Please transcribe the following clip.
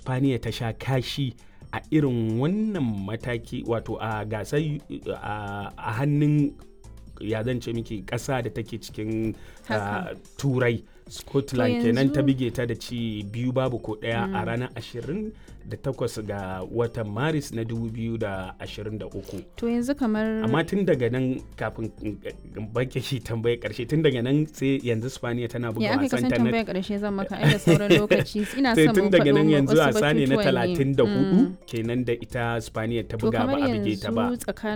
spaniya ta sha kashi a irin wannan mataki wato a gasar a hannun ya zan ce miki ƙasa da take cikin turai scotland kenan ta bige ta da ci biyu babu ko ɗaya a ranar 28 ga watan maris na 2023 to yanzu kamar amma tun daga nan kafin bake shi tambaye karshe tun daga nan sai yanzu spaniya tana buga wasan ta na tambaye karshe zan maka ai da sauran lokaci ina sai son tun mu daga nan faɗo yanzu wasu wasa ne na batutuwan ne. 34 Mm. kenan da ita spaniya ta to buga kamar ba a bige ta ba yanzu tsakanin